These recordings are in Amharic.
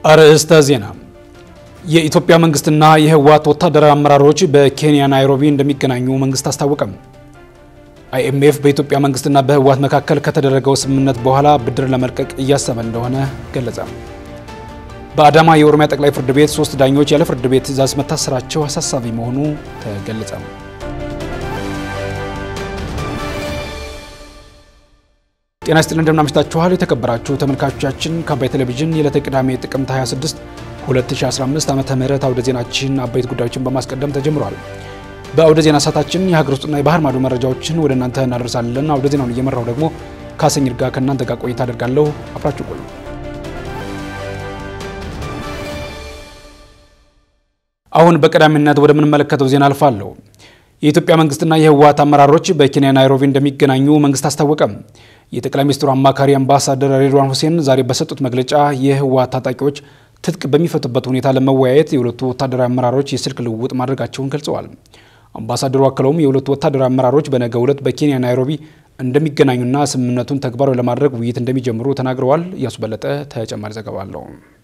አርዕስተ ዜና። የኢትዮጵያ መንግስትና የህወሓት ወታደራዊ አመራሮች በኬንያ ናይሮቢ እንደሚገናኙ መንግስት አስታወቀም። አይኤምኤፍ በኢትዮጵያ መንግስትና በህወሓት መካከል ከተደረገው ስምምነት በኋላ ብድር ለመልቀቅ እያሰበ እንደሆነ ገለጸ። በአዳማ የኦሮሚያ ጠቅላይ ፍርድ ቤት ሶስት ዳኞች ያለ ፍርድ ቤት ትዕዛዝ መታሰራቸው አሳሳቢ መሆኑ ተገለጸ። ጤና ይስጥልን እንደምን አምሽታችኋል የተከበራችሁ ተመልካቾቻችን ከአባይ ቴሌቪዥን የዕለተ ቅዳሜ ጥቅምት 26 2015 ዓመተ ምህረት አውደ ዜናችን አበይት ጉዳዮችን በማስቀደም ተጀምሯል። በአውደ ዜና ሰዓታችን የሀገር ውስጥና የባህር ማዶ መረጃዎችን ወደ እናንተ እናደርሳለን። አውደ ዜናውን እየመራው ደግሞ ካሰኝር ጋር ከእናንተ ጋር ቆይታ አደርጋለሁ። አብራችሁ ቆዩ። አሁን በቀዳሚነት ወደምንመለከተው ዜና አልፋለሁ። የኢትዮጵያ መንግስትና የህወሓት አመራሮች በኬንያ ናይሮቢ እንደሚገናኙ መንግስት አስታወቀም። የጠቅላይ ሚኒስትሩ አማካሪ አምባሳደር ሬድዋን ሁሴን ዛሬ በሰጡት መግለጫ የህወሓት ታጣቂዎች ትጥቅ በሚፈቱበት ሁኔታ ለመወያየት የሁለቱ ወታደራዊ አመራሮች የስልክ ልውውጥ ማድረጋቸውን ገልጸዋል። አምባሳደሩ አክለውም የሁለቱ ወታደራዊ አመራሮች በነገው ዕለት በኬንያ ናይሮቢ እንደሚገናኙና ስምምነቱን ተግባራዊ ለማድረግ ውይይት እንደሚጀምሩ ተናግረዋል። እያሱ በለጠ ተጨማሪ ዘገባ አለው።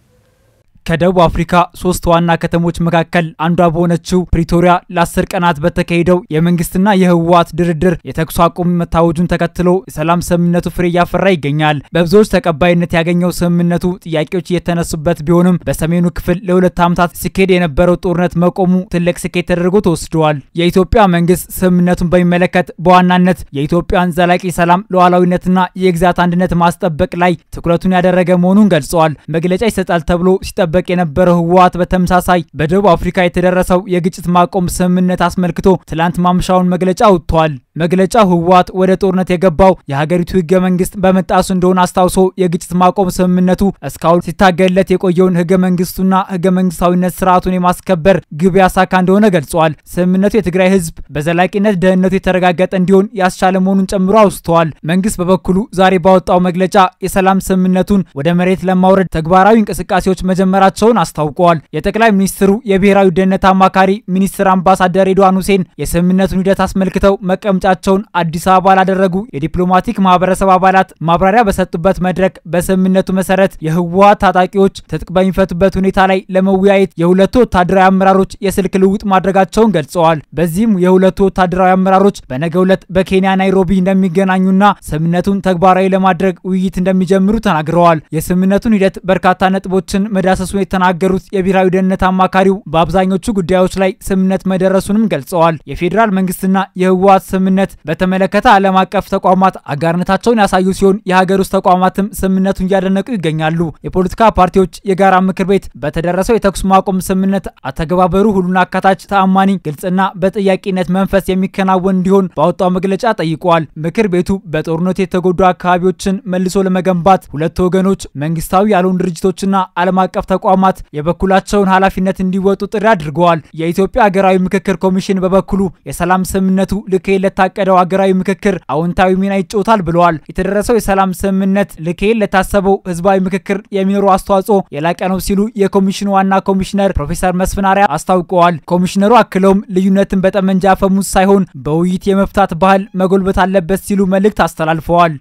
ከደቡብ አፍሪካ ሶስት ዋና ከተሞች መካከል አንዷ በሆነችው ፕሪቶሪያ ለአስር ቀናት በተካሄደው የመንግስትና የህወሓት ድርድር የተኩስ አቁም መታወጁን ተከትሎ የሰላም ስምምነቱ ፍሬ እያፈራ ይገኛል። በብዙዎች ተቀባይነት ያገኘው ስምምነቱ ጥያቄዎች እየተነሱበት ቢሆንም በሰሜኑ ክፍል ለሁለት ዓመታት ሲካሄድ የነበረው ጦርነት መቆሙ ትልቅ ስኬት ተደርጎ ተወስደዋል። የኢትዮጵያ መንግስት ስምምነቱን በሚመለከት በዋናነት የኢትዮጵያን ዘላቂ ሰላም፣ ሉዓላዊነትና የግዛት አንድነት ማስጠበቅ ላይ ትኩረቱን ያደረገ መሆኑን ገልጸዋል። መግለጫ ይሰጣል ተብሎ ሲጠ በቅ የነበረው ህወሓት በተመሳሳይ በደቡብ አፍሪካ የተደረሰው የግጭት ማቆም ስምምነት አስመልክቶ ትላንት ማምሻውን መግለጫ አውጥቷል። መግለጫው ህወሓት ወደ ጦርነት የገባው የሀገሪቱ ህገ መንግስት በመጣሱ እንደሆነ አስታውሶ የግጭት ማቆም ስምምነቱ እስካሁን ሲታገልለት የቆየውን ህገ መንግስቱና ህገ መንግስታዊነት ስርዓቱን የማስከበር ግብ ያሳካ እንደሆነ ገልጿል። ስምምነቱ የትግራይ ህዝብ በዘላቂነት ደህንነቱ የተረጋገጠ እንዲሆን ያስቻለ መሆኑን ጨምሮ አውስተዋል። መንግስት በበኩሉ ዛሬ ባወጣው መግለጫ የሰላም ስምምነቱን ወደ መሬት ለማውረድ ተግባራዊ እንቅስቃሴዎች መጀመራቸውን አስታውቀዋል። የጠቅላይ ሚኒስትሩ የብሔራዊ ደህንነት አማካሪ ሚኒስትር አምባሳደር ሬድዋን ሁሴን የስምምነቱን ሂደት አስመልክተው መቀመጫቸውን አዲስ አበባ ላደረጉ የዲፕሎማቲክ ማህበረሰብ አባላት ማብራሪያ በሰጡበት መድረክ በስምምነቱ መሰረት የህወሓት ታጣቂዎች ትጥቅ በሚፈቱበት ሁኔታ ላይ ለመወያየት የሁለቱ ወታደራዊ አመራሮች የስልክ ልውውጥ ማድረጋቸውን ገልጸዋል። በዚህም የሁለቱ ወታደራዊ አመራሮች በነገው ዕለት በኬንያ ናይሮቢ እንደሚገናኙና ስምምነቱን ተግባራዊ ለማድረግ ውይይት እንደሚጀምሩ ተናግረዋል። የስምምነቱን ሂደት በርካታ ነጥቦችን መዳሰሱን የተናገሩት የብሔራዊ ደህንነት አማካሪው በአብዛኞቹ ጉዳዮች ላይ ስምምነት መደረሱንም ገልጸዋል። የፌዴራል መንግስትና የህወሓት ስምምነት በተመለከተ ዓለም አቀፍ ተቋማት አጋርነታቸውን ያሳዩ ሲሆን የሀገር ውስጥ ተቋማትም ስምምነቱን እያደነቁ ይገኛሉ። የፖለቲካ ፓርቲዎች የጋራ ምክር ቤት በተደረሰው የተኩስ ማቆም ስምምነት አተገባበሩ ሁሉን አካታች፣ ተአማኒ፣ ግልጽና በጥያቄነት መንፈስ የሚከናወን እንዲሆን ባወጣው መግለጫ ጠይቋል። ምክር ቤቱ በጦርነቱ የተጎዱ አካባቢዎችን መልሶ ለመገንባት ሁለቱ ወገኖች መንግስታዊ ያልሆኑ ድርጅቶችና ዓለም አቀፍ ተቋማት የበኩላቸውን ኃላፊነት እንዲወጡ ጥሪ አድርገዋል። የኢትዮጵያ ሀገራዊ ምክክር ኮሚሽን በበኩሉ የሰላም ስምምነቱ ልክሄድ ለታቀደው ሀገራዊ ምክክር አዎንታዊ ሚና ይጫወታል ብለዋል። የተደረሰው የሰላም ስምምነት ልክሄድ ለታሰበው ህዝባዊ ምክክር የሚኖረው አስተዋጽኦ የላቀ ነው ሲሉ የኮሚሽኑ ዋና ኮሚሽነር ፕሮፌሰር መስፍን አርአያ አስታውቀዋል። ኮሚሽነሩ አክለውም ልዩነትን በጠመንጃ አፈሙዝ ሳይሆን በውይይት የመፍታት ባህል መጎልበት አለበት ሲሉ መልእክት አስተላልፈዋል።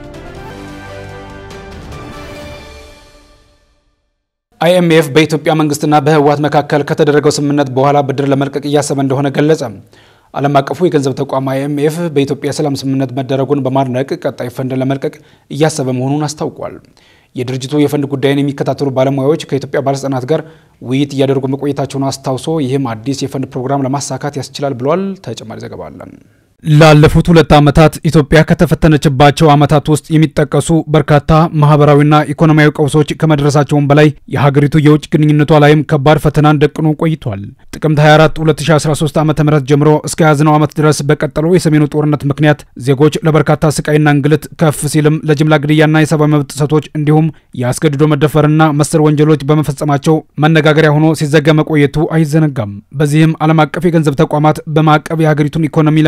አይኤምኤፍ በኢትዮጵያ መንግስትና በህወሓት መካከል ከተደረገው ስምምነት በኋላ ብድር ለመልቀቅ እያሰበ እንደሆነ ገለጸ። ዓለም አቀፉ የገንዘብ ተቋም አይኤምኤፍ በኢትዮጵያ የሰላም ስምምነት መደረጉን በማድነቅ ቀጣይ ፈንድ ለመልቀቅ እያሰበ መሆኑን አስታውቋል። የድርጅቱ የፈንድ ጉዳይን የሚከታተሉ ባለሙያዎች ከኢትዮጵያ ባለስልጣናት ጋር ውይይት እያደረጉ መቆየታቸውን አስታውሶ ይህም አዲስ የፈንድ ፕሮግራም ለማሳካት ያስችላል ብሏል። ተጨማሪ ዘገባ አለን። ላለፉት ሁለት ዓመታት ኢትዮጵያ ከተፈተነችባቸው ዓመታት ውስጥ የሚጠቀሱ በርካታ ማህበራዊና ኢኮኖሚያዊ ቀውሶች ከመድረሳቸውም በላይ የሀገሪቱ የውጭ ግንኙነቷ ላይም ከባድ ፈተናን ደቅኖ ቆይቷል። ጥቅምት 24 2013 ዓ ም ጀምሮ እስከ ያዝነው ዓመት ድረስ በቀጠለው የሰሜኑ ጦርነት ምክንያት ዜጎች ለበርካታ ስቃይና እንግልት ከፍ ሲልም ለጅምላ ግድያና የሰብአዊ መብት ጥሰቶች እንዲሁም የአስገድዶ መደፈርና መሰል ወንጀሎች በመፈጸማቸው መነጋገሪያ ሆኖ ሲዘጋ መቆየቱ አይዘነጋም። በዚህም ዓለም አቀፍ የገንዘብ ተቋማት በማዕቀብ የሀገሪቱን ኢኮኖሚ ለመፈተን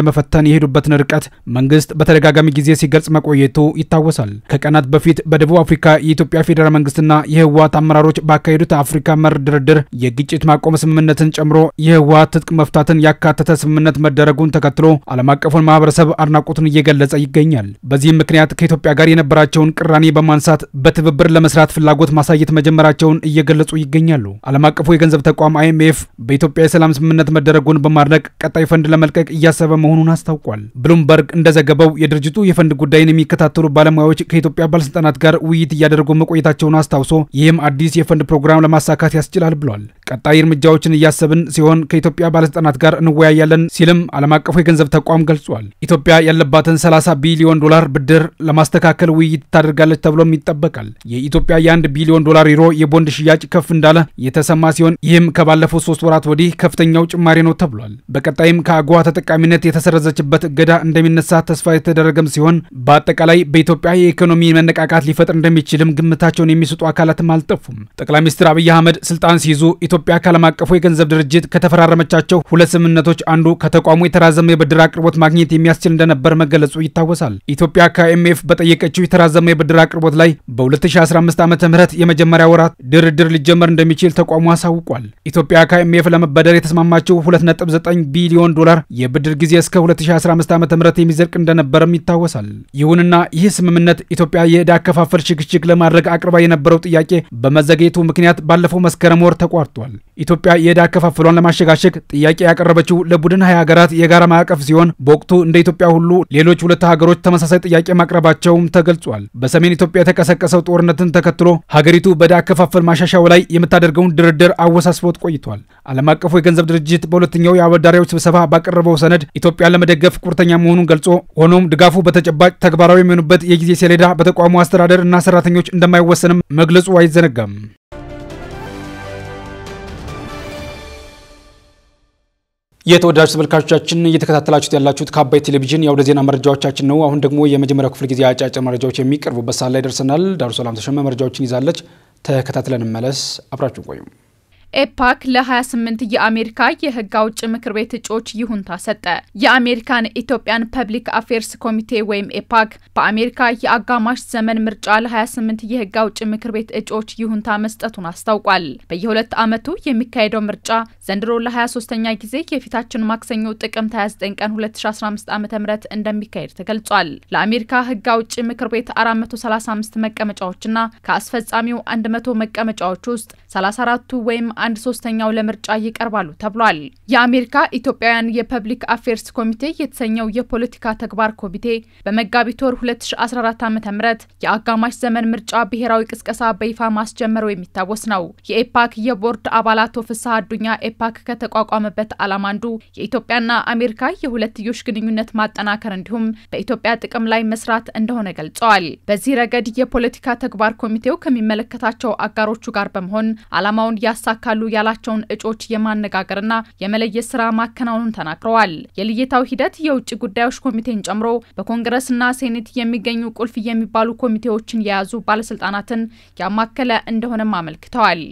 ለውሳኔ የሄዱበትን ርቀት መንግስት በተደጋጋሚ ጊዜ ሲገልጽ መቆየቱ ይታወሳል። ከቀናት በፊት በደቡብ አፍሪካ የኢትዮጵያ ፌዴራል መንግስትና የህወሀት አመራሮች ባካሄዱት አፍሪካ መር ድርድር የግጭት ማቆም ስምምነትን ጨምሮ የህወሀት ትጥቅ መፍታትን ያካተተ ስምምነት መደረጉን ተከትሎ ዓለም አቀፉን ማህበረሰብ አድናቆቱን እየገለጸ ይገኛል። በዚህም ምክንያት ከኢትዮጵያ ጋር የነበራቸውን ቅራኔ በማንሳት በትብብር ለመስራት ፍላጎት ማሳየት መጀመራቸውን እየገለጹ ይገኛሉ። ዓለም አቀፉ የገንዘብ ተቋም አይኤምኤፍ በኢትዮጵያ የሰላም ስምምነት መደረጉን በማድነቅ ቀጣይ ፈንድ ለመልቀቅ እያሰበ መሆኑን አስታውቋል። ብሉምበርግ እንደዘገበው የድርጅቱ የፈንድ ጉዳይን የሚከታተሉ ባለሙያዎች ከኢትዮጵያ ባለስልጣናት ጋር ውይይት እያደረጉ መቆየታቸውን አስታውሶ ይህም አዲስ የፈንድ ፕሮግራም ለማሳካት ያስችላል ብሏል። ቀጣይ እርምጃዎችን እያሰብን ሲሆን ከኢትዮጵያ ባለስልጣናት ጋር እንወያያለን ሲልም ዓለም አቀፉ የገንዘብ ተቋም ገልጿል። ኢትዮጵያ ያለባትን 30 ቢሊዮን ዶላር ብድር ለማስተካከል ውይይት ታደርጋለች ተብሎም ይጠበቃል። የኢትዮጵያ የአንድ ቢሊዮን ዶላር ዩሮ የቦንድ ሽያጭ ከፍ እንዳለ የተሰማ ሲሆን ይህም ከባለፉት ሶስት ወራት ወዲህ ከፍተኛው ጭማሪ ነው ተብሏል። በቀጣይም ከአጎዋ ተጠቃሚነት የተሰረዘችበት እገዳ እንደሚነሳ ተስፋ የተደረገም ሲሆን በአጠቃላይ በኢትዮጵያ የኢኮኖሚ መነቃቃት ሊፈጥር እንደሚችልም ግምታቸውን የሚሰጡ አካላትም አልጠፉም። ጠቅላይ ሚኒስትር አብይ አህመድ ስልጣን ሲይዙ ኢትዮጵያ ከዓለም አቀፉ የገንዘብ ድርጅት ከተፈራረመቻቸው ሁለት ስምምነቶች አንዱ ከተቋሙ የተራዘመ የብድር አቅርቦት ማግኘት የሚያስችል እንደነበር መገለጹ ይታወሳል። ኢትዮጵያ ከአይኤምኤፍ በጠየቀችው የተራዘመ የብድር አቅርቦት ላይ በ2015 ዓ ም የመጀመሪያ ወራት ድርድር ሊጀመር እንደሚችል ተቋሙ አሳውቋል። ኢትዮጵያ ከአይኤምኤፍ ለመበደር የተስማማቸው 2.9 ቢሊዮን ዶላር የብድር ጊዜ እስከ 2015 ዓ ም የሚዘልቅ እንደነበረም ይታወሳል። ይሁንና ይህ ስምምነት ኢትዮጵያ የዕዳ አከፋፈል ሽግሽግ ለማድረግ አቅርባ የነበረው ጥያቄ በመዘግየቱ ምክንያት ባለፈው መስከረም ወር ተቋርጧል። ኢትዮጵያ የዕዳ አከፋፈሏን ለማሸጋሸግ ጥያቄ ያቀረበችው ለቡድን ሀያ ሀገራት የጋራ ማዕቀፍ ሲሆን በወቅቱ እንደ ኢትዮጵያ ሁሉ ሌሎች ሁለት ሀገሮች ተመሳሳይ ጥያቄ ማቅረባቸውም ተገልጿል። በሰሜን ኢትዮጵያ የተቀሰቀሰው ጦርነትን ተከትሎ ሀገሪቱ በዕዳ አከፋፈል ማሻሻያው ላይ የምታደርገውን ድርድር አወሳስቦት ቆይቷል። ዓለም አቀፉ የገንዘብ ድርጅት በሁለተኛው የአበዳሪዎች ስብሰባ ባቀረበው ሰነድ ኢትዮጵያን ለመደገፍ ቁርጠኛ መሆኑን ገልጾ ሆኖም ድጋፉ በተጨባጭ ተግባራዊ የሚሆኑበት የጊዜ ሰሌዳ በተቋሙ አስተዳደር እና ሰራተኞች እንደማይወሰንም መግለጹ አይዘነጋም። የተወዳጅ ተመልካቾቻችን እየተከታተላችሁት ያላችሁት ከአባይ ቴሌቪዥን የአውደ ዜና መረጃዎቻችን ነው። አሁን ደግሞ የመጀመሪያው ክፍል ጊዜ አጫጭር መረጃዎች የሚቀርቡበት ሰዓት ላይ ደርሰናል። ዳሩ ሰላም ተሸመ መረጃዎችን ይዛለች። ተከታትለን መለስ አብራችሁ ቆዩ። ኤፓክ ለ28 የአሜሪካ የሕግ አውጭ ምክር ቤት እጩዎች ይሁንታ ሰጠ። የአሜሪካን ኢትዮጵያን ፐብሊክ አፌርስ ኮሚቴ ወይም ኤፓክ በአሜሪካ የአጋማሽ ዘመን ምርጫ ለ28 የሕግ አውጭ ምክር ቤት እጩዎች ይሁንታ መስጠቱን አስታውቋል። በየሁለት ዓመቱ የሚካሄደው ምርጫ ዘንድሮ ለ23ኛ ጊዜ የፊታችን ማክሰኞ ጥቅምት 29 ቀን 2015 ዓ ም እንደሚካሄድ ተገልጿል። ለአሜሪካ ሕግ አውጭ ምክር ቤት 435 መቀመጫዎችና ከአስፈጻሚው 100 መቀመጫዎች ውስጥ 34ቱ ወይም አንድ ሶስተኛው ለምርጫ ይቀርባሉ ተብሏል። የአሜሪካ ኢትዮጵያውያን የፐብሊክ አፌርስ ኮሚቴ የተሰኘው የፖለቲካ ተግባር ኮሚቴ በመጋቢት ወር 2014 ዓ ም የአጋማሽ ዘመን ምርጫ ብሔራዊ ቅስቀሳ በይፋ ማስጀመሩ የሚታወስ ነው። የኤፓክ የቦርድ አባላት ፍስሐ አዱኛ ኤፓክ ከተቋቋመበት ዓላማ አንዱ የኢትዮጵያና አሜሪካ የሁለትዮሽ ግንኙነት ማጠናከር እንዲሁም በኢትዮጵያ ጥቅም ላይ መስራት እንደሆነ ገልጸዋል። በዚህ ረገድ የፖለቲካ ተግባር ኮሚቴው ከሚመለከታቸው አጋሮቹ ጋር በመሆን ዓላማውን ያሳካሉ ያላቸውን እጩዎች የማነጋገርና የመለየት ስራ ማከናወኑን ተናግረዋል። የልየታው ሂደት የውጭ ጉዳዮች ኮሚቴን ጨምሮ በኮንግረስና ሴኔት የሚገኙ ቁልፍ የሚባሉ ኮሚቴዎችን የያዙ ባለስልጣናትን ያማከለ እንደሆነም አመልክተዋል።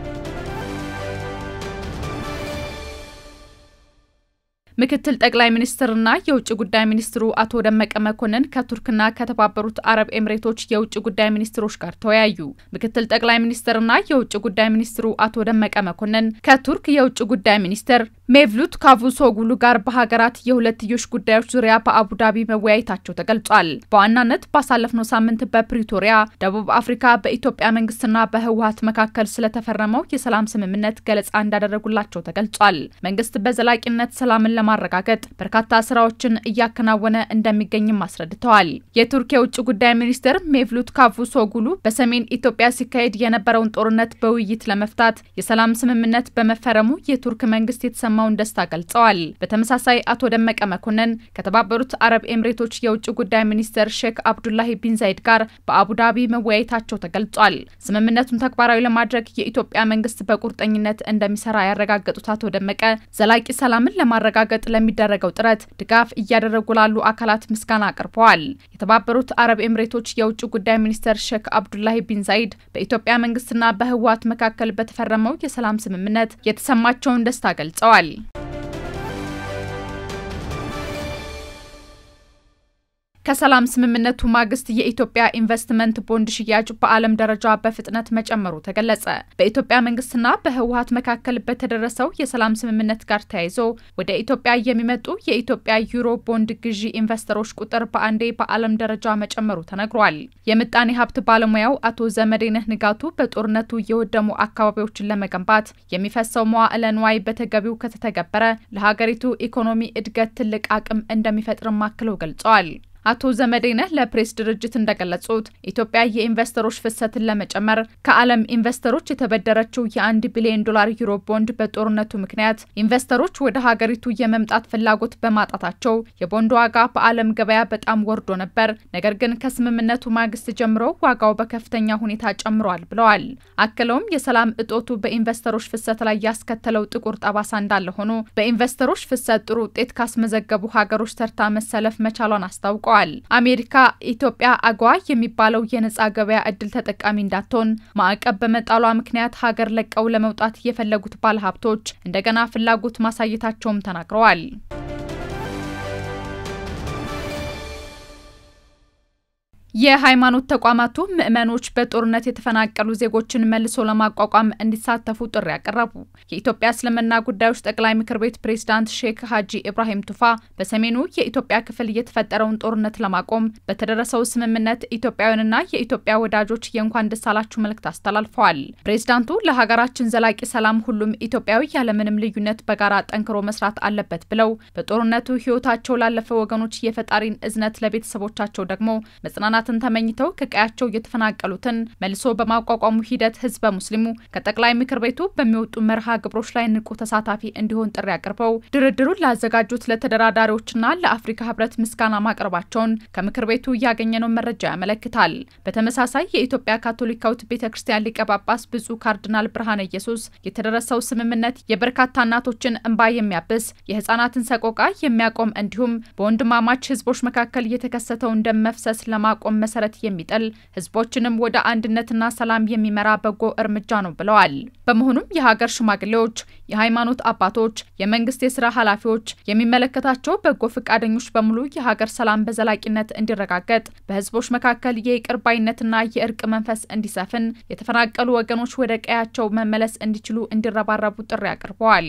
ምክትል ጠቅላይ ሚኒስትርና የውጭ ጉዳይ ሚኒስትሩ አቶ ደመቀ መኮንን ከቱርክና ከተባበሩት አረብ ኤምሬቶች የውጭ ጉዳይ ሚኒስትሮች ጋር ተወያዩ። ምክትል ጠቅላይ ሚኒስትርና የውጭ ጉዳይ ሚኒስትሩ አቶ ደመቀ መኮንን ከቱርክ የውጭ ጉዳይ ሚኒስትር ሜቭሉት ካቩሶግሉ ጋር በሀገራት የሁለትዮሽ ጉዳዮች ዙሪያ በአቡዳቢ መወያየታቸው ተገልጿል። በዋናነት ባሳለፍነው ሳምንት በፕሪቶሪያ ደቡብ አፍሪካ በኢትዮጵያ መንግስትና በህወሀት መካከል ስለተፈረመው የሰላም ስምምነት ገለጻ እንዳደረጉላቸው ተገልጿል። መንግስት በዘላቂነት ሰላምን ለማረጋገጥ በርካታ ስራዎችን እያከናወነ እንደሚገኝም አስረድተዋል። የቱርክ የውጭ ጉዳይ ሚኒስትር ሜቭሉት ካቩሶግሉ በሰሜን ኢትዮጵያ ሲካሄድ የነበረውን ጦርነት በውይይት ለመፍታት የሰላም ስምምነት በመፈረሙ የቱርክ መንግስት የተሰማውን ደስታ ገልጸዋል። በተመሳሳይ አቶ ደመቀ መኮንን ከተባበሩት አረብ ኤምሬቶች የውጭ ጉዳይ ሚኒስትር ሼክ አብዱላሂ ቢን ዛይድ ጋር በአቡዳቢ መወያየታቸው ተገልጿል። ስምምነቱን ተግባራዊ ለማድረግ የኢትዮጵያ መንግስት በቁርጠኝነት እንደሚሰራ ያረጋገጡት አቶ ደመቀ ዘላቂ ሰላምን ለማረጋገጥ ለሚደረገው ጥረት ድጋፍ እያደረጉ ላሉ አካላት ምስጋና አቅርበዋል። የተባበሩት አረብ ኤምሬቶች የውጭ ጉዳይ ሚኒስትር ሼክ አብዱላሂ ቢን ዛይድ በኢትዮጵያ መንግስትና በህወሀት መካከል በተፈረመው የሰላም ስምምነት የተሰማቸውን ደስታ ገልጸዋል። ከሰላም ስምምነቱ ማግስት የኢትዮጵያ ኢንቨስትመንት ቦንድ ሽያጭ በዓለም ደረጃ በፍጥነት መጨመሩ ተገለጸ። በኢትዮጵያ መንግስትና በህወሀት መካከል በተደረሰው የሰላም ስምምነት ጋር ተያይዞ ወደ ኢትዮጵያ የሚመጡ የኢትዮጵያ ዩሮ ቦንድ ግዢ ኢንቨስተሮች ቁጥር በአንዴ በዓለም ደረጃ መጨመሩ ተነግሯል። የምጣኔ ሀብት ባለሙያው አቶ ዘመዴነህ ንጋቱ በጦርነቱ የወደሙ አካባቢዎችን ለመገንባት የሚፈሰው መዋዕለ ንዋይ በተገቢው ከተተገበረ ለሀገሪቱ ኢኮኖሚ እድገት ትልቅ አቅም እንደሚፈጥርም አክለው ገልጸዋል። አቶ ዘመዴነህ ለፕሬስ ድርጅት እንደገለጹት ኢትዮጵያ የኢንቨስተሮች ፍሰትን ለመጨመር ከዓለም ኢንቨስተሮች የተበደረችው የአንድ ቢሊዮን ዶላር ዩሮ ቦንድ በጦርነቱ ምክንያት ኢንቨስተሮች ወደ ሀገሪቱ የመምጣት ፍላጎት በማጣታቸው የቦንድ ዋጋ በዓለም ገበያ በጣም ወርዶ ነበር። ነገር ግን ከስምምነቱ ማግስት ጀምሮ ዋጋው በከፍተኛ ሁኔታ ጨምሯል ብለዋል። አክለውም የሰላም እጦቱ በኢንቨስተሮች ፍሰት ላይ ያስከተለው ጥቁር ጠባሳ እንዳለ ሆኖ በኢንቨስተሮች ፍሰት ጥሩ ውጤት ካስመዘገቡ ሀገሮች ተርታ መሰለፍ መቻሏን አስታውቀዋል። አሜሪካ ኢትዮጵያ አጓ የሚባለው የነጻ ገበያ እድል ተጠቃሚ እንዳትሆን ማዕቀብ በመጣሏ ምክንያት ሀገር ለቀው ለመውጣት የፈለጉት ባለሀብቶች እንደገና ፍላጎት ማሳየታቸውም ተናግረዋል። የሃይማኖት ተቋማቱ ምዕመኖች በጦርነት የተፈናቀሉ ዜጎችን መልሶ ለማቋቋም እንዲሳተፉ ጥሪ ያቀረቡ። የኢትዮጵያ እስልምና ጉዳዮች ጠቅላይ ምክር ቤት ፕሬዝዳንት ሼክ ሀጂ ኢብራሂም ቱፋ በሰሜኑ የኢትዮጵያ ክፍል የተፈጠረውን ጦርነት ለማቆም በተደረሰው ስምምነት ኢትዮጵያውያንና የኢትዮጵያ ወዳጆች የእንኳን ደስ አላችሁ መልእክት አስተላልፈዋል። ፕሬዝዳንቱ ለሀገራችን ዘላቂ ሰላም ሁሉም ኢትዮጵያዊ ያለምንም ልዩነት በጋራ ጠንክሮ መስራት አለበት ብለው በጦርነቱ ሕይወታቸው ላለፈ ወገኖች የፈጣሪን እዝነት ለቤተሰቦቻቸው ደግሞ መጽናናት ትን ተመኝተው ከቀያቸው የተፈናቀሉትን መልሶ በማቋቋሙ ሂደት ህዝበ ሙስሊሙ ከጠቅላይ ምክር ቤቱ በሚወጡ መርሃ ግብሮች ላይ ንቁ ተሳታፊ እንዲሆን ጥሪ አቅርበው ድርድሩን ላዘጋጁት ለተደራዳሪዎችና ለአፍሪካ ህብረት ምስጋና ማቅረባቸውን ከምክር ቤቱ ያገኘነው መረጃ ያመለክታል። በተመሳሳይ የኢትዮጵያ ካቶሊካዊት ቤተ ክርስቲያን ሊቀ ጳጳስ ብፁዕ ካርዲናል ብርሃነ ኢየሱስ የተደረሰው ስምምነት የበርካታ እናቶችን እንባ የሚያብስ የህጻናትን ሰቆቃ የሚያቆም እንዲሁም በወንድማማች ህዝቦች መካከል የተከሰተውን ደም መፍሰስ ለማቆም መሰረት የሚጥል ህዝቦችንም ወደ አንድነትና ሰላም የሚመራ በጎ እርምጃ ነው ብለዋል። በመሆኑም የሀገር ሽማግሌዎች፣ የሃይማኖት አባቶች፣ የመንግስት የስራ ኃላፊዎች፣ የሚመለከታቸው በጎ ፈቃደኞች በሙሉ የሀገር ሰላም በዘላቂነት እንዲረጋገጥ በህዝቦች መካከል የይቅር ባይነትና የእርቅ መንፈስ እንዲሰፍን የተፈናቀሉ ወገኖች ወደ ቀያቸው መመለስ እንዲችሉ እንዲረባረቡ ጥሪ አቅርበዋል።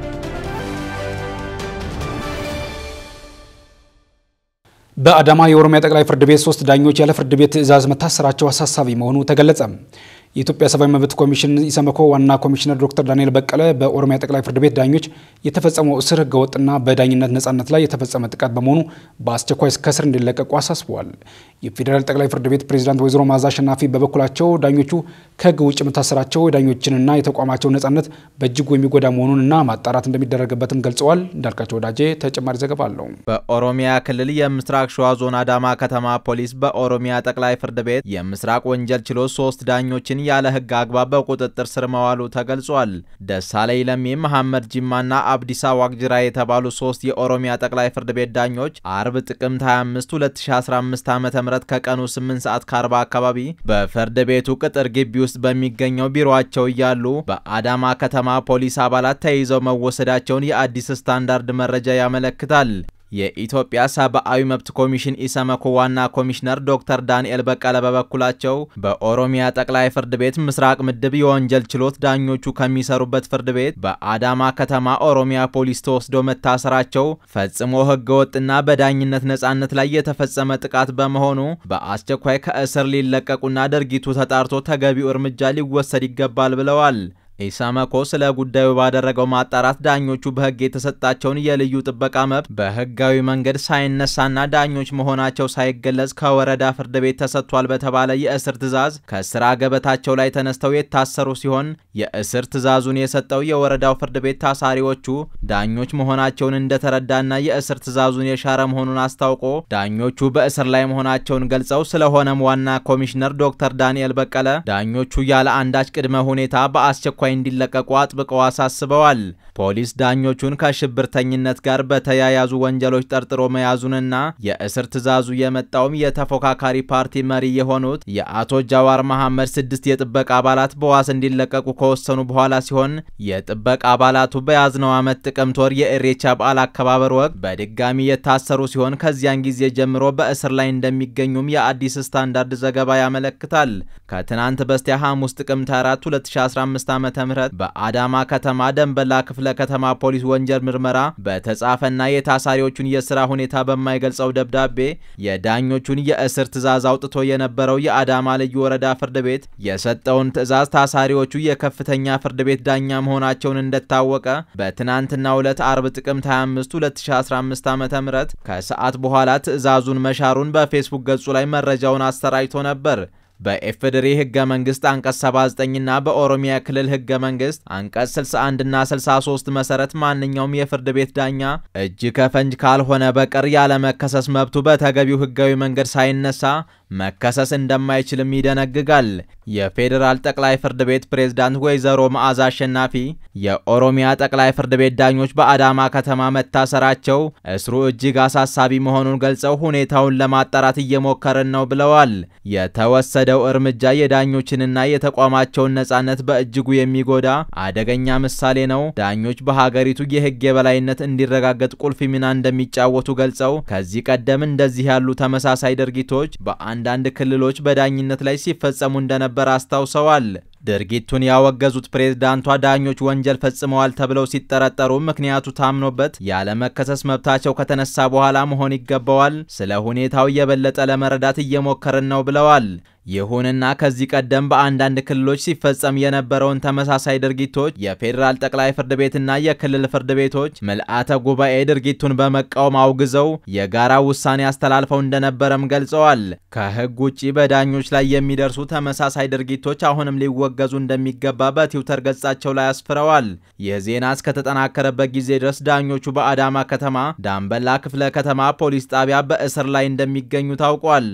በአዳማ የኦሮሚያ ጠቅላይ ፍርድ ቤት ሶስት ዳኞች ያለ ፍርድ ቤት ትዕዛዝ መታሰራቸው አሳሳቢ መሆኑ ተገለጸ። የኢትዮጵያ ሰብአዊ መብት ኮሚሽን ኢሰመኮ ዋና ኮሚሽነር ዶክተር ዳንኤል በቀለ በኦሮሚያ ጠቅላይ ፍርድ ቤት ዳኞች የተፈጸመው እስር ህገወጥና በዳኝነት ነጻነት ላይ የተፈጸመ ጥቃት በመሆኑ በአስቸኳይ ከእስር እንዲለቀቁ አሳስበዋል። የፌዴራል ጠቅላይ ፍርድ ቤት ፕሬዝዳንት ወይዘሮ ማዛ አሸናፊ በበኩላቸው ዳኞቹ ከህግ ውጭ መታሰራቸው የዳኞችንና የተቋማቸው ነጻነት በእጅጉ የሚጎዳ መሆኑንና ማጣራት እንደሚደረግበትም ገልጸዋል። እንዳልካቸው ወዳጄ ተጨማሪ ዘገባ አለው። በኦሮሚያ ክልል የምስራቅ ሸዋ ዞን አዳማ ከተማ ፖሊስ በኦሮሚያ ጠቅላይ ፍርድ ቤት የምስራቅ ወንጀል ችሎት ሶስት ዳኞችን ያለ ህግ አግባብ በቁጥጥር ስር መዋሉ ተገልጿል። ደሳለኝ ለሚ፣ መሐመድ ጂማና አብዲሳ ዋቅጅራ የተባሉ ሶስት የኦሮሚያ ጠቅላይ ፍርድ ቤት ዳኞች አርብ ጥቅምት 25 2015 ዓ ም ከቀኑ 8 ሰዓት ከ40 አካባቢ በፍርድ ቤቱ ቅጥር ግቢ ውስጥ በሚገኘው ቢሮአቸው እያሉ በአዳማ ከተማ ፖሊስ አባላት ተይዘው መወሰዳቸውን የአዲስ ስታንዳርድ መረጃ ያመለክታል። የኢትዮጵያ ሰብአዊ መብት ኮሚሽን ኢሰመኮ ዋና ኮሚሽነር ዶክተር ዳንኤል በቀለ በበኩላቸው በኦሮሚያ ጠቅላይ ፍርድ ቤት ምስራቅ ምድብ የወንጀል ችሎት ዳኞቹ ከሚሰሩበት ፍርድ ቤት በአዳማ ከተማ ኦሮሚያ ፖሊስ ተወስዶ መታሰራቸው ፈጽሞ ህገወጥና በዳኝነት ነጻነት ላይ የተፈጸመ ጥቃት በመሆኑ በአስቸኳይ ከእስር ሊለቀቁና ድርጊቱ ተጣርቶ ተገቢው እርምጃ ሊወሰድ ይገባል ብለዋል። ኢሰመኮ ስለ ጉዳዩ ባደረገው ማጣራት ዳኞቹ በህግ የተሰጣቸውን የልዩ ጥበቃ መብት በህጋዊ መንገድ ሳይነሳና ዳኞች መሆናቸው ሳይገለጽ ከወረዳ ፍርድ ቤት ተሰጥቷል በተባለ የእስር ትዕዛዝ ከስራ ገበታቸው ላይ ተነስተው የታሰሩ ሲሆን የእስር ትዕዛዙን የሰጠው የወረዳው ፍርድ ቤት ታሳሪዎቹ ዳኞች መሆናቸውን እንደተረዳና የእስር ትዕዛዙን የሻረ መሆኑን አስታውቆ ዳኞቹ በእስር ላይ መሆናቸውን ገልጸው ስለሆነም ዋና ኮሚሽነር ዶክተር ዳንኤል በቀለ ዳኞቹ ያለ አንዳች ቅድመ ሁኔታ በአስቸኳይ በአስቸኳይ እንዲለቀቁ አጥብቀው አሳስበዋል። ፖሊስ ዳኞቹን ከሽብርተኝነት ጋር በተያያዙ ወንጀሎች ጠርጥሮ መያዙንና የእስር ትዕዛዙ የመጣውም የተፎካካሪ ፓርቲ መሪ የሆኑት የአቶ ጃዋር መሐመድ ስድስት የጥበቃ አባላት በዋስ እንዲለቀቁ ከወሰኑ በኋላ ሲሆን የጥበቃ አባላቱ በያዝነው ዓመት ጥቅምት ወር የኢሬቻ በዓል አከባበር ወቅት በድጋሚ የታሰሩ ሲሆን ከዚያን ጊዜ ጀምሮ በእስር ላይ እንደሚገኙም የአዲስ ስታንዳርድ ዘገባ ያመለክታል። ከትናንት በስቲያ ሐሙስ ጥቅምት 4 2015 ዓ.ም በአዳማ ከተማ ደንበላ ክፍለ ከተማ ፖሊስ ወንጀል ምርመራ በተጻፈና የታሳሪዎቹን የስራ ሁኔታ በማይገልጸው ደብዳቤ የዳኞቹን የእስር ትዕዛዝ አውጥቶ የነበረው የአዳማ ልዩ ወረዳ ፍርድ ቤት የሰጠውን ትዕዛዝ ታሳሪዎቹ የከፍተኛ ፍርድ ቤት ዳኛ መሆናቸውን እንደታወቀ በትናንትናው ዕለት አርብ ጥቅምት 25 2015 ዓ.ም ከሰዓት በኋላ ትዕዛዙን መሻሩን በፌስቡክ ገጹ ላይ መረጃውን አሰራጭቶ ነበር። በኤፍድሪ ህገ መንግስት አንቀጽ 79ና በኦሮሚያ ክልል ህገ መንግስት አንቀጽ 61 እና 63 መሰረት ማንኛውም የፍርድ ቤት ዳኛ እጅ ከፈንጅ ካልሆነ በቀር ያለመከሰስ መብቱ በተገቢው ህጋዊ መንገድ ሳይነሳ መከሰስ እንደማይችልም ይደነግጋል። የፌዴራል ጠቅላይ ፍርድ ቤት ፕሬዝዳንት ወይዘሮ መዓዛ አሸናፊ የኦሮሚያ ጠቅላይ ፍርድ ቤት ዳኞች በአዳማ ከተማ መታሰራቸው እስሩ እጅግ አሳሳቢ መሆኑን ገልጸው ሁኔታውን ለማጣራት እየሞከርን ነው ብለዋል። የተወሰደው እርምጃ የዳኞችንና የተቋማቸውን ነጻነት በእጅጉ የሚጎዳ አደገኛ ምሳሌ ነው። ዳኞች በሀገሪቱ የህግ የበላይነት እንዲረጋገጥ ቁልፍ ሚና እንደሚጫወቱ ገልጸው ከዚህ ቀደም እንደዚህ ያሉ ተመሳሳይ ድርጊቶች በአንዳንድ ክልሎች በዳኝነት ላይ ሲፈጸሙ እንደነበር አስታውሰዋል። ድርጊቱን ያወገዙት ፕሬዝዳንቷ ዳኞች ወንጀል ፈጽመዋል ተብለው ሲጠረጠሩ ምክንያቱ ታምኖበት ያለመከሰስ መብታቸው ከተነሳ በኋላ መሆን ይገባዋል። ስለ ሁኔታው የበለጠ ለመረዳት እየሞከርን ነው ብለዋል። ይሁንና ከዚህ ቀደም በአንዳንድ ክልሎች ሲፈጸም የነበረውን ተመሳሳይ ድርጊቶች የፌዴራል ጠቅላይ ፍርድ ቤትና የክልል ፍርድ ቤቶች ምልአተ ጉባኤ ድርጊቱን በመቃወም አውግዘው የጋራ ውሳኔ አስተላልፈው እንደነበረም ገልጸዋል። ከህግ ውጪ በዳኞች ላይ የሚደርሱ ተመሳሳይ ድርጊቶች አሁንም ሊወገዙ እንደሚገባ በትዊተር ገጻቸው ላይ አስፍረዋል። ይህ ዜና እስከተጠናከረበት ጊዜ ድረስ ዳኞቹ በአዳማ ከተማ ዳንበላ ክፍለ ከተማ ፖሊስ ጣቢያ በእስር ላይ እንደሚገኙ ታውቋል።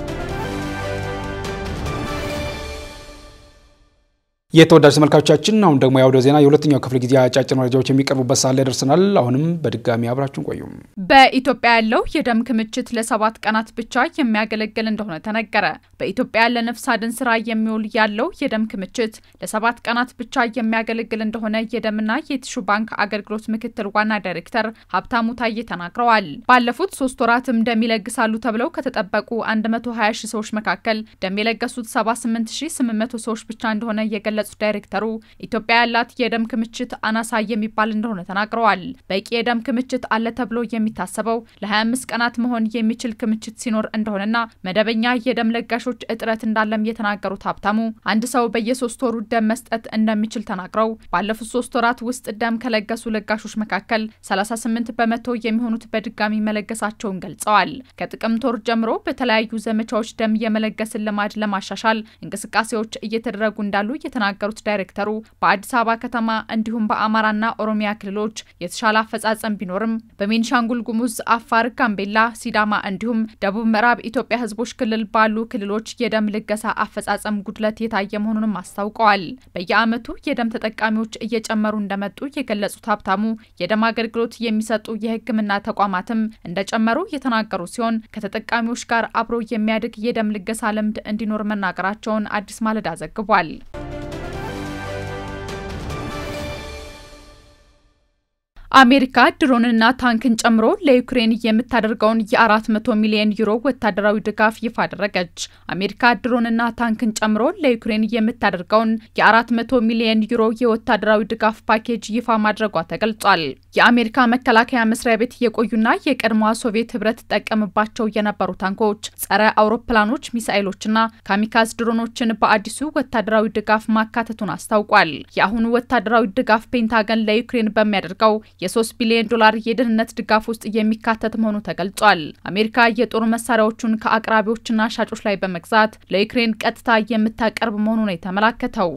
የተወዳጅ ተመልካቾቻችን አሁን ደግሞ የአውደ ዜና የሁለተኛው ክፍለ ጊዜ አጫጭር መረጃዎች የሚቀርቡበት ሰዓት ላይ ደርሰናል። አሁንም በድጋሚ አብራችሁን ቆዩ። በኢትዮጵያ ያለው የደም ክምችት ለሰባት ቀናት ብቻ የሚያገለግል እንደሆነ ተነገረ። በኢትዮጵያ ለነፍስ አድን ስራ የሚውል ያለው የደም ክምችት ለሰባት ቀናት ብቻ የሚያገለግል እንደሆነ የደምና የቲሹ ባንክ አገልግሎት ምክትል ዋና ዳይሬክተር ሀብታሙ ታዬ ተናግረዋል። ባለፉት ሶስት ወራትም ደም ይለግሳሉ ተብለው ከተጠበቁ 120 ሺህ ሰዎች መካከል ደም የለገሱት 78800 ሰዎች ብቻ እንደሆነ የገለ የገለጹት ዳይሬክተሩ ኢትዮጵያ ያላት የደም ክምችት አናሳ የሚባል እንደሆነ ተናግረዋል። በቂ የደም ክምችት አለ ተብሎ የሚታሰበው ለ25 ቀናት መሆን የሚችል ክምችት ሲኖር እንደሆነና መደበኛ የደም ለጋሾች እጥረት እንዳለም የተናገሩት ሀብታሙ አንድ ሰው በየሶስት ወሩ ደም መስጠት እንደሚችል ተናግረው ባለፉት ሶስት ወራት ውስጥ ደም ከለገሱ ለጋሾች መካከል 38 በመቶ የሚሆኑት በድጋሚ መለገሳቸውን ገልጸዋል። ከጥቅምት ወር ጀምሮ በተለያዩ ዘመቻዎች ደም የመለገስን ልማድ ለማሻሻል እንቅስቃሴዎች እየተደረጉ እንዳሉ የተናገሩት ዳይሬክተሩ በአዲስ አበባ ከተማ እንዲሁም በአማራና ኦሮሚያ ክልሎች የተሻለ አፈጻጸም ቢኖርም በቤኒሻንጉል ጉሙዝ፣ አፋር፣ ጋምቤላ፣ ሲዳማ እንዲሁም ደቡብ ምዕራብ ኢትዮጵያ ሕዝቦች ክልል ባሉ ክልሎች የደም ልገሳ አፈጻጸም ጉድለት የታየ መሆኑንም አስታውቀዋል። በየዓመቱ የደም ተጠቃሚዎች እየጨመሩ እንደመጡ የገለጹት ሀብታሙ የደም አገልግሎት የሚሰጡ የሕክምና ተቋማትም እንደጨመሩ የተናገሩ ሲሆን ከተጠቃሚዎች ጋር አብሮ የሚያድግ የደም ልገሳ ልምድ እንዲኖር መናገራቸውን አዲስ ማለዳ ዘግቧል። አሜሪካ ድሮንና ታንክን ጨምሮ ለዩክሬን የምታደርገውን የ400 ሚሊዮን ዩሮ ወታደራዊ ድጋፍ ይፋ አደረገች። አሜሪካ ድሮንና ታንክን ጨምሮ ለዩክሬን የምታደርገውን የ400 ሚሊዮን ዩሮ የወታደራዊ ድጋፍ ፓኬጅ ይፋ ማድረጓ ተገልጿል። የአሜሪካ መከላከያ መስሪያ ቤት የቆዩና የቀድሞዋ ሶቪየት ህብረት ትጠቀምባቸው የነበሩ ታንኮች፣ ጸረ አውሮፕላኖች፣ ሚሳኤሎችና ካሚካዝ ድሮኖችን በአዲሱ ወታደራዊ ድጋፍ ማካተቱን አስታውቋል። የአሁኑ ወታደራዊ ድጋፍ ፔንታገን ለዩክሬን በሚያደርገው የ3 ቢሊዮን ዶላር የደህንነት ድጋፍ ውስጥ የሚካተት መሆኑ ተገልጿል። አሜሪካ የጦር መሳሪያዎቹን ከአቅራቢዎችና ሻጮች ላይ በመግዛት ለዩክሬን ቀጥታ የምታቀርብ መሆኑ ነው የተመላከተው።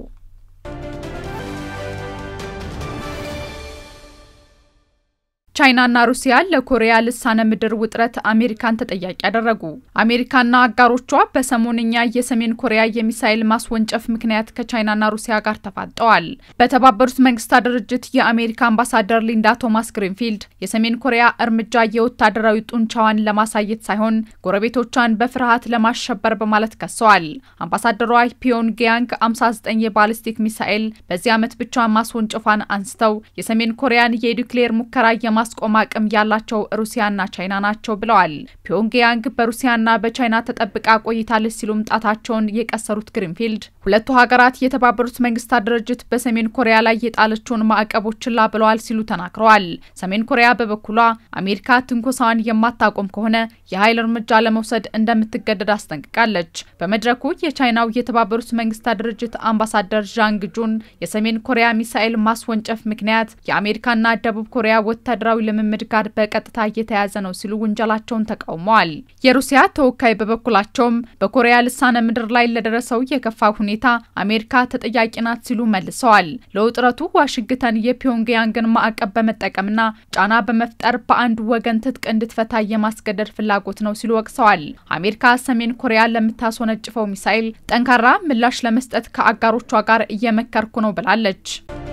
ቻይናና ሩሲያ ለኮሪያ ልሳነ ምድር ውጥረት አሜሪካን ተጠያቂ ያደረጉ። አሜሪካና አጋሮቿ በሰሞንኛ የሰሜን ኮሪያ የሚሳይል ማስወንጨፍ ምክንያት ከቻይናና ሩሲያ ጋር ተፋጠዋል። በተባበሩት መንግስታት ድርጅት የአሜሪካ አምባሳደር ሊንዳ ቶማስ ግሪንፊልድ የሰሜን ኮሪያ እርምጃ የወታደራዊ ጡንቻዋን ለማሳየት ሳይሆን ጎረቤቶቿን በፍርሃት ለማሸበር በማለት ከሰዋል። አምባሳደሯ ፒዮንግያንግ 59 የባሊስቲክ ሚሳኤል በዚህ ዓመት ብቻ ማስወንጨፏን አንስተው የሰሜን ኮሪያን የኒውክሌር ሙከራ የማ ማስቆም አቅም ያላቸው ሩሲያና ቻይና ናቸው ብለዋል። ፒዮንግያንግ በሩሲያና በቻይና ተጠብቃ ቆይታለች ሲሉም ጣታቸውን የቀሰሩት ግሪንፊልድ ሁለቱ ሀገራት የተባበሩት መንግስታት ድርጅት በሰሜን ኮሪያ ላይ የጣለችውን ማዕቀቦች ችላ ብለዋል ሲሉ ተናግረዋል። ሰሜን ኮሪያ በበኩሏ አሜሪካ ትንኮሳዋን የማታቆም ከሆነ የኃይል እርምጃ ለመውሰድ እንደምትገደድ አስጠንቅቃለች። በመድረኩ የቻይናው የተባበሩት መንግስታት ድርጅት አምባሳደር ዣንግ ጁን የሰሜን ኮሪያ ሚሳኤል ማስወንጨፍ ምክንያት የአሜሪካና ደቡብ ኮሪያ ወታደራዊ ልምምድ ጋር በቀጥታ እየተያዘ ነው ሲሉ ውንጀላቸውን ተቃውመዋል። የሩሲያ ተወካይ በበኩላቸውም በኮሪያ ልሳነ ምድር ላይ ለደረሰው የከፋ ሁኔታ አሜሪካ ተጠያቂ ናት ሲሉ መልሰዋል። ለውጥረቱ ዋሽንግተን የፒዮንግያንግን ማዕቀብ በመጠቀምና ጫና በመፍጠር በአንድ ወገን ትጥቅ እንድትፈታ የማስገደድ ፍላጎት ነው ሲሉ ወቅሰዋል። አሜሪካ ሰሜን ኮሪያ ለምታስወነጭፈው ሚሳኤል ጠንካራ ምላሽ ለመስጠት ከአጋሮቿ ጋር እየመከርኩ ነው ብላለች።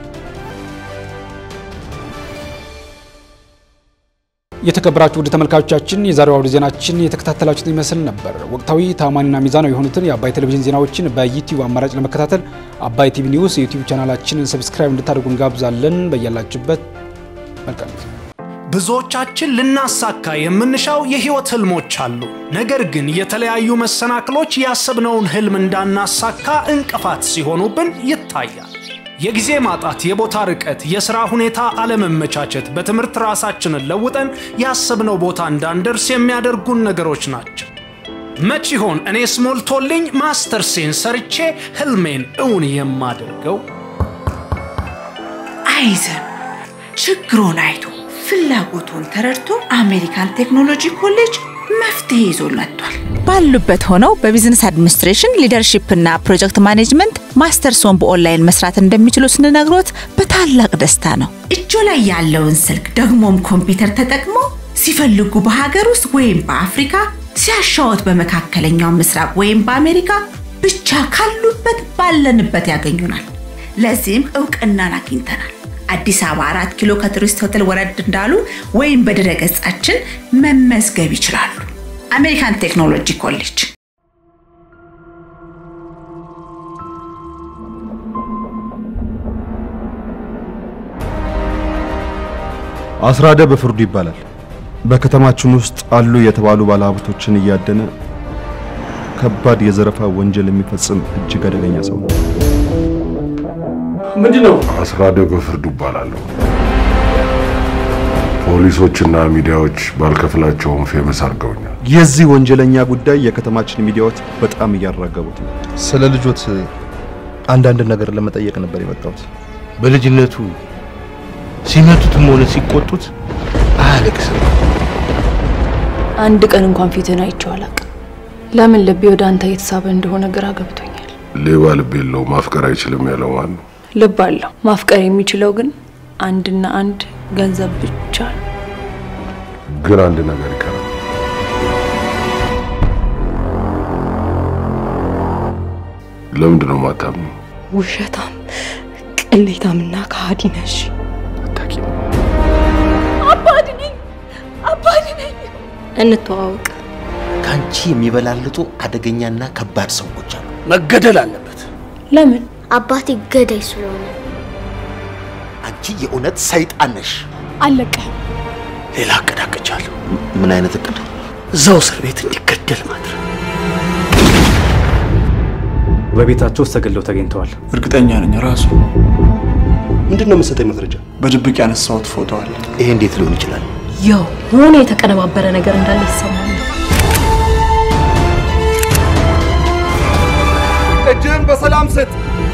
የተከበራችሁ ውድ ተመልካቾቻችን የዛሬው አውደ ዜናችን የተከታተላችሁትን ይመስል ነበር። ወቅታዊ ታማኒና ሚዛናዊ የሆኑትን የአባይ ቴሌቪዥን ዜናዎችን በዩቲዩብ አማራጭ ለመከታተል አባይ ቲቪ ኒውስ የዩቲዩብ ቻናላችንን ሰብስክራይብ እንድታደርጉ እንጋብዛለን። በያላችሁበት መልካም ጊዜ። ብዙዎቻችን ልናሳካ የምንሻው የህይወት ህልሞች አሉ። ነገር ግን የተለያዩ መሰናክሎች ያሰብነውን ህልም እንዳናሳካ እንቅፋት ሲሆኑብን ይታያል። የጊዜ ማጣት፣ የቦታ ርቀት፣ የሥራ ሁኔታ አለመመቻቸት፣ በትምህርት ራሳችንን ለውጠን ያሰብነው ቦታ እንዳንደርስ የሚያደርጉን ነገሮች ናቸው። መች ይሆን እኔስ ሞልቶልኝ ማስተርሴን ሰርቼ ህልሜን እውን የማደርገው? አይዘን ችግሮን አይቶ ፍላጎቱን ተረድቶ አሜሪካን ቴክኖሎጂ ኮሌጅ መፍትሄ ይዞ መጥቷል። ባሉበት ሆነው በቢዝነስ አድሚኒስትሬሽን ሊደርሺፕ እና ፕሮጀክት ማኔጅመንት ማስተርሶን በኦንላይን መስራት እንደሚችሉ ስንነግሮት በታላቅ ደስታ ነው። እጆ ላይ ያለውን ስልክ ደግሞም ኮምፒውተር ተጠቅሞ ሲፈልጉ በሀገር ውስጥ ወይም በአፍሪካ ሲያሻወት በመካከለኛው ምስራቅ ወይም በአሜሪካ ብቻ ካሉበት ባለንበት ያገኙናል። ለዚህም እውቅናን አግኝተናል። አዲስ አበባ አራት ኪሎ ከቱሪስት ሆቴል ወረድ እንዳሉ ወይም በድረ ገጻችን መመዝገብ ይችላሉ። አሜሪካን ቴክኖሎጂ ኮሌጅ አስራደ በፍርዱ ይባላል። በከተማችን ውስጥ አሉ የተባሉ ባለሀብቶችን እያደነ ከባድ የዘረፋ ወንጀል የሚፈጽም እጅግ አደገኛ ሰው ነው። ምንድን ነው? አስራደ በፍርዱ ይባላለሁ። ፖሊሶችና ሚዲያዎች ባልከፍላቸውም ፌመስ አድርገውኛል። የዚህ ወንጀለኛ ጉዳይ የከተማችን ሚዲያዎች በጣም እያራገቡት ነው። ስለ ልጆት አንዳንድ ነገር ለመጠየቅ ነበር የመጣሁት። በልጅነቱ ሲመቱትም ሆነ ሲቆጡት አያለቅስም። አንድ ቀን እንኳን ፊትን አይቼው አላውቅም። ለምን ልቤ ወደ አንተ እየተሳበ እንደሆነ ግራ ገብቶኛል። ሌባ ልብ የለው ማፍቀር አይችልም ያለው ማን ነው? ልብ አለው። ማፍቀር የሚችለው ግን አንድና አንድ ገንዘብ ብቻ ነው። ግን አንድ ነገር ይቀራል። ለምንድን ነው ማታምኑ? ውሸታም፣ ቅሌታምና ከሃዲ ነሽ። አባድ ነኝ፣ አባድ ነኝ። እንተዋወቅ። ከአንቺ የሚበላልጡ አደገኛና ከባድ ሰዎች አሉ። መገደል አለበት። ለምን? አባቴ ገዳይ ስለሆነ። አንቺ የእውነት ሰይጣን ነሽ። አለቀህም። ሌላ እቅድ አቅጃለሁ። ምን አይነት እቅድ? እዛው እስር ቤት እንዲገደል ማድረግ። በቤታቸው ውስጥ ተገለው ተገኝተዋል። እርግጠኛ ነኝ ራሱ። ምንድን ነው የምትሰጠኝ መረጃ? በድብቅ ያነሳሁት ፎቶ አለ። ይሄ እንዴት ሊሆን ይችላል? ያው የሆነ የተቀነባበረ ነገር እንዳለ ይሰማል። እጅህን በሰላም ስጥ።